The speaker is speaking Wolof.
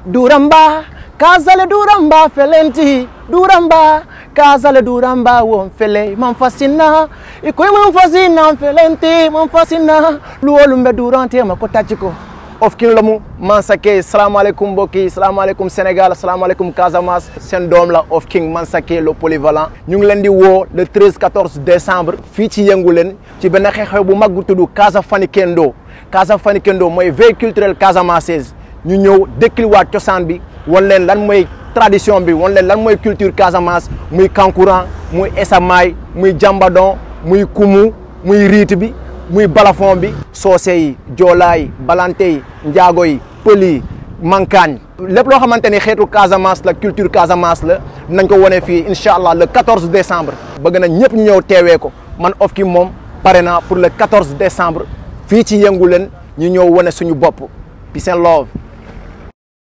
duramba kazale duramba felenti duramba kazale duramba won fele man fasina ikoy man fasina felenti man fasina luwolu mbe durante ma ko tacci ko of king lamu Mansake salaamaaleykum mbokk yi salaamaaleykum Sénégal salaamaaleykum Casamance seen doom la of king Mansake le polyvalent ñu ngi leen di woo le 13 14 décembre fii ci yëngu leen ci benn xew-xew bu mag bu tudd Casa Fani Kendo Casa Fani Kendo mooy veille culturelle casamançaise ñu ñëw dékkiliwaat cosaan bi wan leen lan mooy tradition bi wan leen lan mooy culture Casamance muy kankuran muy esamaay muy jambadon muy kumu muy riit bi muy balafon bi soose yi joolaa yi balante yi njaago yi pël yi mankaañ lépp loo xamante ni xeetu Casamance la culture Casamance la nañ ko wane fii incha allah le 14 décembre bëgg na ñëpp ñu ñëw teewee ko man of ki moom pare naa pour le 14 décembre fii ci yëngu leen ñu ñëw wane suñu bopp peace and love